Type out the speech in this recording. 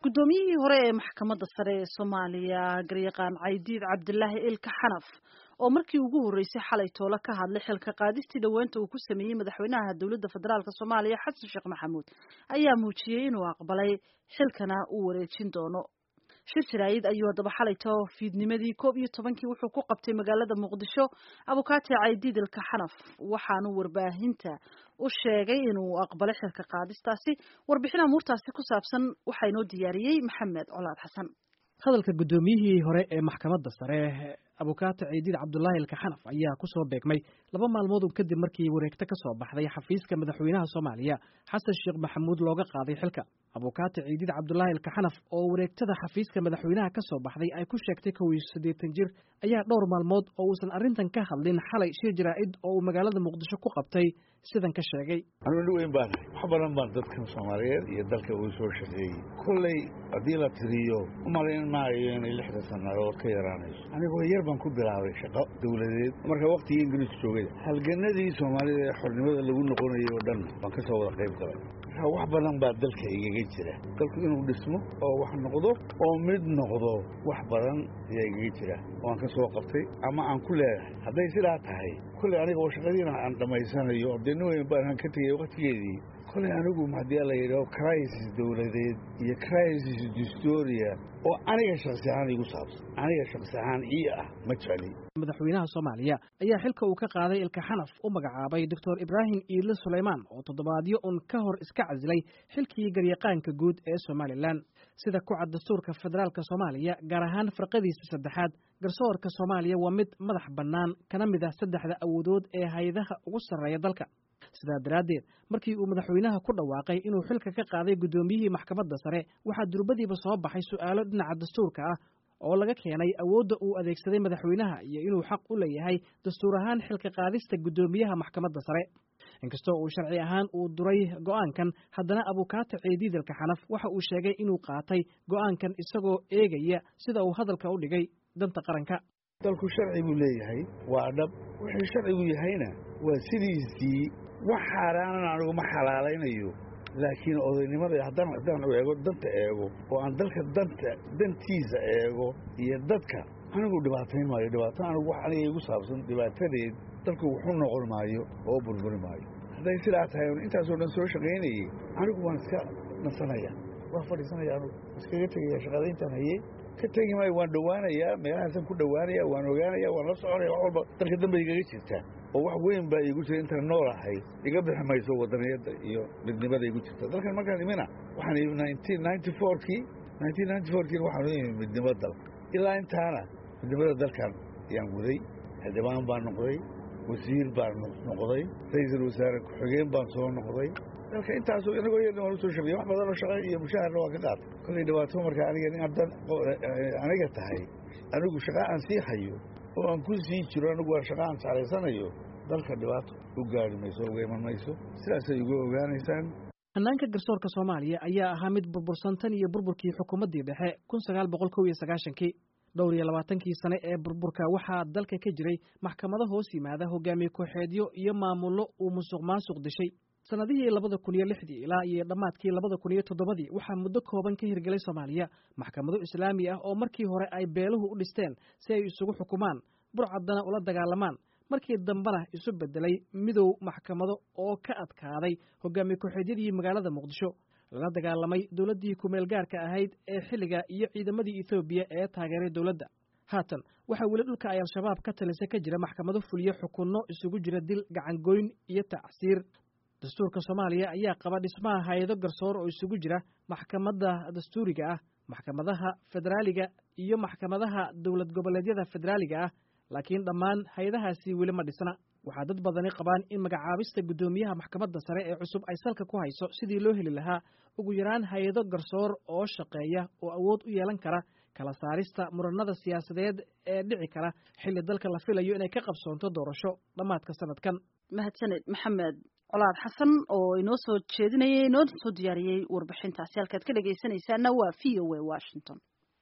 guddoomiyihii hore ee maxkamadda sare ee soomaaliya garyaqaan caydiid cabdilaahi ilka xanaf oo markii ugu horreysay xalay toole ka hadlay xilka qaadistii dhoweynta uu ku sameeyey madaxweynaha dowladda federaalk soomaaliya xasan sheekh maxamuud ayaa muujiyey inuu aqbalay xilkana uu wareejin doono shir jaraayid ayuu haddaba xalayto fiidnimadii koob iyo tobankii wuxuu ku qabtay magaalada muqdisho abukaate caydiid ilka xanaf waxaanu warbaahinta u sheegay inuu aqbalay xilka qaadistaasi warbixin amuurtaasi ku saabsan waxaa inoo diyaariyey maxamed colaad xasan hadalka guddoomiyihii hore ee maxkamadda sare abukaate ciidiid cabdulaahi ilkaxanaf ayaa ku soo beegmay laba maalmood kadib markii wareegto ka soo baxday xafiiska madaxweynaha soomaaliya xasan sheekh maxamuud looga qaaday xilka abukaate ciidiid cabdulaahi ilkaxanaf oo wareegtada xafiiska madaxweynaha ka soo baxday ay ku sheegtay kow iyo siddeetan jir ayaa dhowr maalmood oo uusan arrintan ka hadlin xalay shir jaraa'id oo uu magaalada muqdisho ku qabtay sidan ka sheegay anuuni weyn baan wax badan baan dadkan soomaaliyeed iyo dalka uu soo shaqeeyey kolley haddii la tiriyo u malayn maayo inay lixda sannadood ka yaraanayso anigoo yar baan ku bilaabay shaqo dawladeed marka waktigii ingiriisku joogay halganadii soomaalida ee xornimada lagu noqonayay oo dhan baan ka soo wada qayb galay marka wax badan baa dalka igaga jira dalku inuu dhismo oo wax noqdo oo mid noqdo wax badan ayaa igaga jira oo aan ka soo qabtay ama aan ku leedahay hadday sidaa tahay kolley aniga oo shaqadiina aan dhammaysanayo ordayno weyn baan ka tegay waktigeedii kolley anigu haddii la yidhaho crisis dawladeed iyo crisis distoria oo aniga shaksi ahaan igu saabsan aniga shaksi ahaan ii ah ma jecli madaxweynaha soomaaliya ayaa xilka uu ka qaaday ilka xanaf u magacaabay doctor ibraahim iidle sulaymaan oo toddobaadyo un ka hor iska casilay xilkii garyaqaanka guud ee somalilan sida ku cad dastuurka federaalk soomaaliya gaar ahaan farqadiisa saddexaad garsoorka soomaaliya waa mid madax bannaan kana mid ah saddexda awoodood ee hay-adaha ugu sarreeya dalka sidaa daraaddeed markii uu madaxweynaha ku dhawaaqay inuu xilka ka qaaday guddoomiyihii maxkamadda sare waxaa durbadiiba soo baxay su'aalo dhinaca dastuurka ah oo laga keenay awoodda uu adeegsaday madaxweynaha iyo inuu xaq u leeyahay dastuur ahaan xilka qaadista guddoomiyaha maxkamadda sare inkastoo uu sharci ahaan uu duray go'aankan haddana abukaate ciidiidalka xanaf waxa uu sheegay inuu qaatay go'aankan isagoo eegaya sida uu hadalka u dhigay danta qaranka dalku sharci buu leeyahay waa dhab wuxuu sharcigu yahayna waa sidiisii wax xaaraanan anigu ma xalaalaynayo laakiin odaynimada haddaan haddaan eego danta eego oo aan dalka danta dantiisa eego iyo dadka anigu dhibaatayn maayo dhibaato anigu wax aniga igu saabsan dhibaatadeed dalku wuxuu noqon maayo oo burburi maayo hadday sidaa tahay on intaasoo dhan soo shaqaynayey anigu waan iska nasanaya waan fadhiisanaya anugu iskaga tegaya shaqadayntaan hayey ka tegi maayo waan dhowaanayaa meelahaasaan ku dhowaanaya waan ogaanaya waan la soconaya wax walba dalka dambe igaga jirta oo wax weyn baa iigu jira intaan nool ahay iga bixi mayso wadaniyadda iyo midnimada igu jirta dalkan markaan imina waxaan imi nineteen ninety fourkii nineteen ninety fourkiina waxaan u imi midnimo dal ilaa intaana midnimada dalkan ayaan guday xildhibaan baan noqday wasiir baan noqday ra-iisul wasaare ku-xigeen baan soo noqday dalka intaasoo inagoo yar waan usoo shaqeeyey wax badanoo shaqa iyo mushaharna waan ka qaatay kollay dhibaato marka aniga nin haddan aniga tahay anigu shaqa aan sii hayo oo aan ku sii jiro anigu waa shaqa aan jeclaysanayo dalka dhibaato u gaari mayso uga iman mayso sidaasay uga ogaanaysaan hannaanka garsoorka soomaaliya ayaa ahaa mid burbursan tan iyo burburkii xukuumaddii dhexe kun sagaal boqol kow iyo sagaashankii dhowr iyo labaatankii sane ee burburka waxaa dalka ka jiray maxkamado hoos yimaada hogaamiye kooxeedyo iyo maamullo uu musuq maasuq dishay sannadihii labada kun iyo lixdii ilaa iyo dhammaadkii labada kun iyo toddobadii waxaa muddo kooban ka hirgelay soomaaliya maxkamado islaami ah oo markii hore ay beeluhu u dhisteen si ay isugu xukumaan burcaddana ula dagaalamaan markii dambena isu beddelay midow maxkamado oo ka adkaaday hogaamiye kooxeedyadii magaalada muqdisho lala dagaalamay dowladdii kumeel gaarka ahayd ee xilliga iyo ciidamadii ethoobiya ee taageeray dowladda haatan waxaa weli dhulka ay al-shabaab ka talisa ka jira maxkamado fuliyo xukunno isugu jira dil gacangoyn iyo tacsiir dastuurka soomaaliya ayaa qaba dhismaha hay-ado garsoor oo isugu jira maxkamadda dastuuriga ah maxkamadaha federaaliga iyo maxkamadaha dowlad goboleedyada federaaliga ah laakiin dhammaan hay-adahaasi weli ma dhisna waxaa dad badani qabaan in magacaabista guddoomiyaha maxkamadda sare ee cusub ay salka ku hayso sidii loo heli lahaa ugu yaraan hay-ado garsoor oo shaqeeya oo awood u yeelan kara kala saarista muranada siyaasadeed ee dhici kara xilli dalka la filayo inay ka qabsoonto doorasho dhammaadka sanadkan mahadsaned maxamed colaad xasan oo inoo soo jeedinayay inoo soo diyaariyey warbixintaasi halkaad ka dhegaysanaysaana waa v o a washington